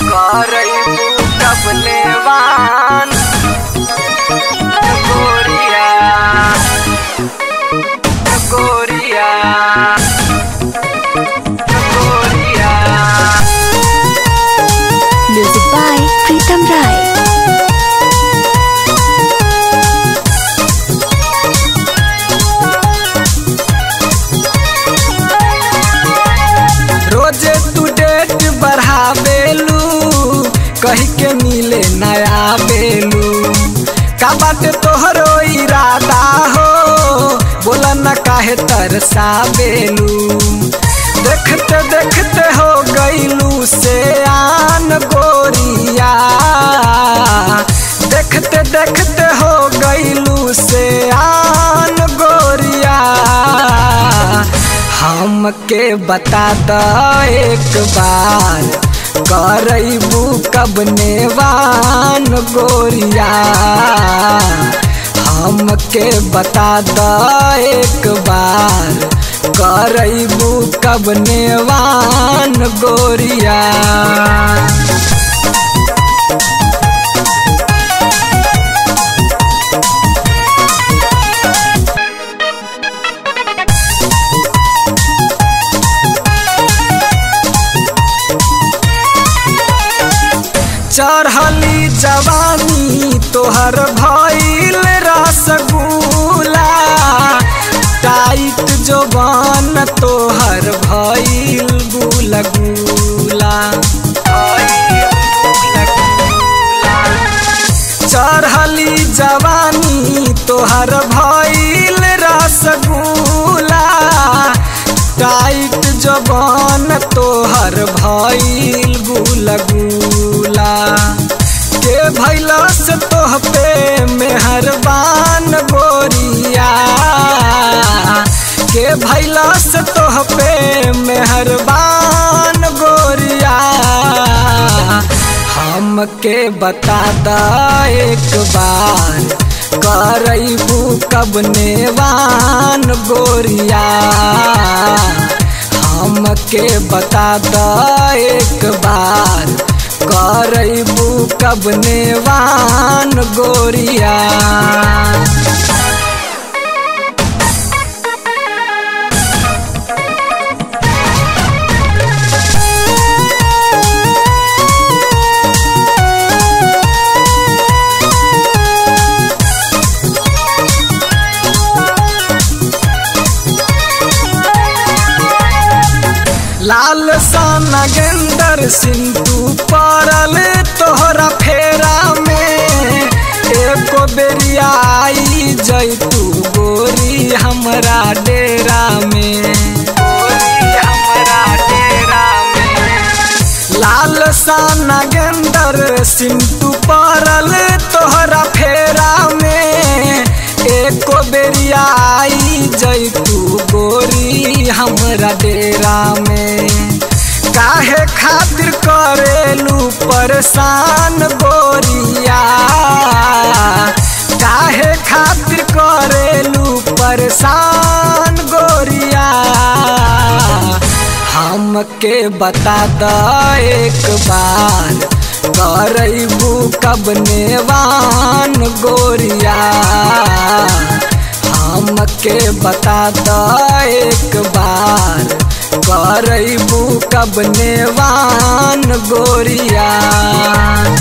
करैबू कब नेवान गोरिया गोरिया गोरिया Music by Pritam Rai. रोजे तू डेट बढ़ावेलू कही के मिले नया बेलू का बाटे तोहरो इरादा हो बोला न काहे तरसावेलू देखते देखते हो गईलू से आन गोरिया देखते देखते हो गईलू से आन गोरिया हमके बता द एक बार करैबू कब नेवान गोरिया हमके बता द एक बार करैबू कब नेवान गोरिया चढ़ली जवानी तोहर भइल रसगुल्ला टाइट जोबान तोहर भइल गुलगुला चढ़ली जवानी तोहर भइल रसगुल्ला टाइट जबान तोहर भइल गुलगुला के भैला से तोह पे मेहरबान गोरिया के भैला से तोह पे मेहरबान गोरिया हमके बता द एक बार करैबू कब नेवान गोरिया हमके बता द एक बार करैबू कब नेवान गोरिया लाल साना गेंदर सिंधु पड़ल तोहरा फेरा में एको बेरिया आई जैतू गोरी हमरा डेरा में गोरी हमरा डेरा में लाल साना गेंदर सिंधु पड़ल तोहरा फेरा में एको बेरिया आई जैतू गोरी हमरा डेरा में काहे खातिर करेलू परेशान गोरिया काहे खातिर करेलू परेशान गोरिया हमके बता द एक बार करैबू कब नेवान गोरिया हमके बता द एक बार करैबू कब नेवान गोरिया